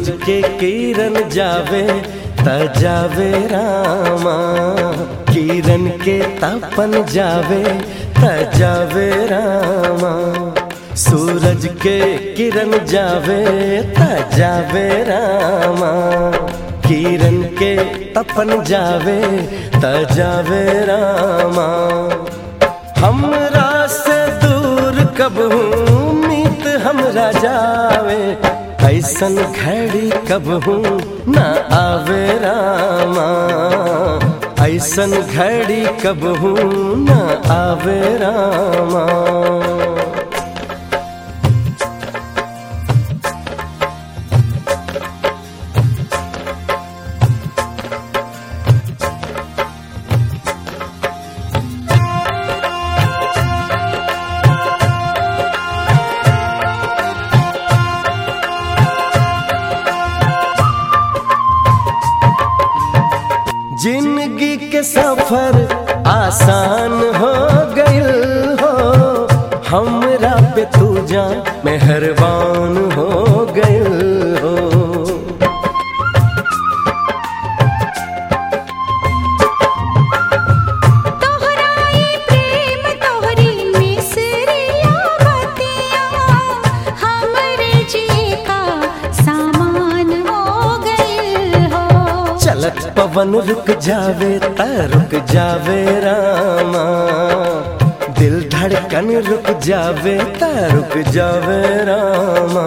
सूरज के किरण जावे त जावे रामा किरण के तपन जावे त जावे रामा सूरज के किरण जावे त जावे रामा किरण के तपन जावे त जावे रामा हमरा से दूर कब हूँ मीत हमरा जावे ऐसन घड़ी कब हूँ न आवे रामा ऐसन घड़ी कब हूँ न आवे रामा जिंदगी के सफर आसान हो गइल हो हमरा पे तू जा मेहरबान हो गइल हो तोहराई प्रेम तोहरी मिसरिया बतिया हमरे जी का सामान हो गइल हो चलत पवन रुक जावे त रुक जावे रामा दिल धड़कन रुक जावे त रुक जावे रामा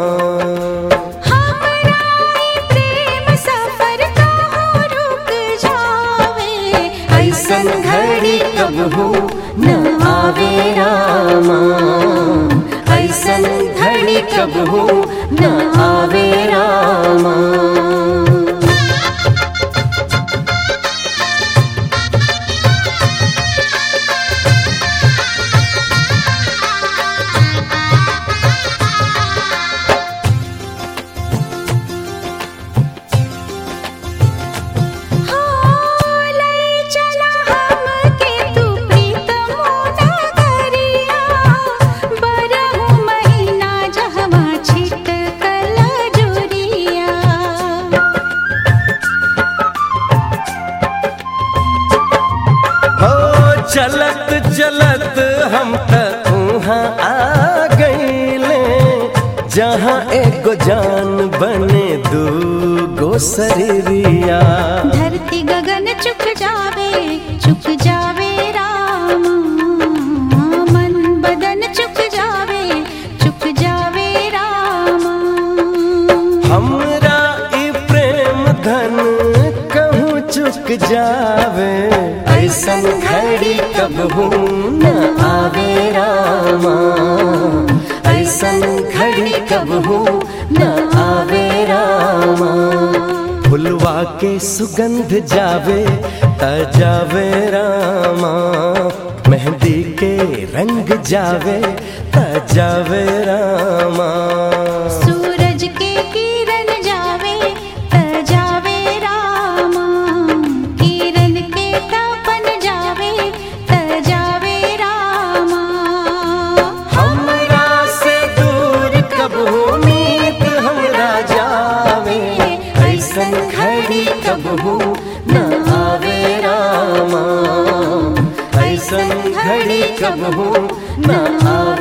हमराई प्रेम सफर का हो रुक जावे ऐसन घड़ी कब हो न आवे रामा ऐसन घड़ी कब हो न आवे रामा हो लई चला हमके तू प्रीतम नगरिया बरहु महीना जहवा छिट कला जुरिया हो चलत चलत हम त उहाँ आ गईले जहाँ एगो जान बने दू गो शरीरिया धरती गगन चुक जावे चुक जावे राम मन बदन चुक जावे चुक जावे राम हमरा ई प्रेम धन कहूँ चुक जावे ऐसन घड़ी कब हूँ न आवे रामा ऐसन घड़ी कब हूँ न आवे रामा फुलवा के सुगंध जावे त जावे रामा मेहंदी के रंग जावे त जावे रामा सूरज के किरण जावे त जावे राम किरण के तपन जावे त जावे राम हमरा से दूर कब उम्मीद हमरा जावे ऐसन घड़ी कब हो न आवे रामा ऐसन घड़ी कब हो न आवे